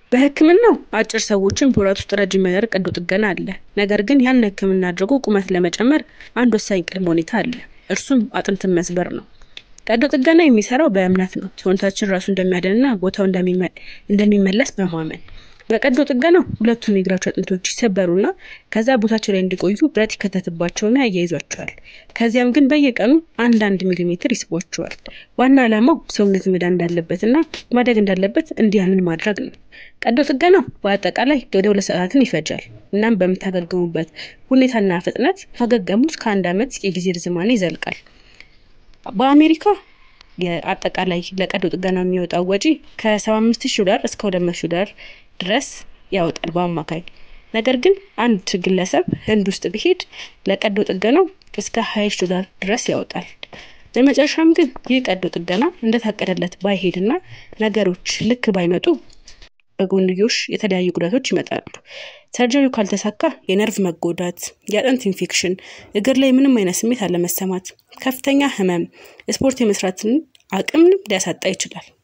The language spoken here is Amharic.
በሕክምናው አጭር ሰዎችን በወራት ውስጥ ረጅም የሚያደርግ ቀዶ ጥገና አለ። ነገር ግን ያን ሕክምና አድርጎ ቁመት ለመጨመር አንድ ወሳኝ ቅድመ ሁኔታ አለ። እርሱም አጥንትን መስበር ነው። ቀዶ ጥገና የሚሰራው በእምነት ነው። ሰውነታችን ራሱ እንደሚያድንና ቦታው እንደሚመለስ በማመን በቀዶ ጥገናው ሁለቱም የእግራቸው አጥንቶች ይሰበሩና ከዛ ቦታቸው ላይ እንዲቆዩ ብረት ይከተትባቸውና ያያይዟቸዋል። ከዚያም ግን በየቀኑ አንዳንድ ሚሊሜትር ይስቧቸዋል። ዋና ዓላማው ሰውነት መዳን እንዳለበትና ማደግ እንዳለበት እንዲያምን ማድረግ ነው። ቀዶ ጥገናው በአጠቃላይ ወደ ሁለት ሰዓታትን ይፈጃል። እናም በምታገግሙበት ሁኔታና ፍጥነት ካገገሙት ከአንድ ዓመት የጊዜ ርዝማኔ ይዘልቃል። በአሜሪካ የአጠቃላይ ለቀዶ ጥገና የሚወጣው ወጪ ከ75 ሺህ ዶላር እስከ 200 ሺህ ዶላር ድረስ ያወጣል በአማካይ። ነገር ግን አንድ ግለሰብ ህንድ ውስጥ ቢሄድ ለቀዶ ጥገናው እስከ 20 ሺህ ዶላር ድረስ ያወጣል። በመጨረሻም ግን ይህ ቀዶ ጥገና እንደታቀደለት ባይሄድና ነገሮች ልክ ባይመጡ በጎንዮሽ የተለያዩ ጉዳቶች ይመጣሉ። ሰርጀሪው ካልተሳካ የነርቭ መጎዳት፣ የአጥንት ኢንፌክሽን፣ እግር ላይ ምንም አይነት ስሜት አለመሰማት፣ ከፍተኛ ህመም፣ ስፖርት የመስራትን አቅም ሊያሳጣ ይችላል።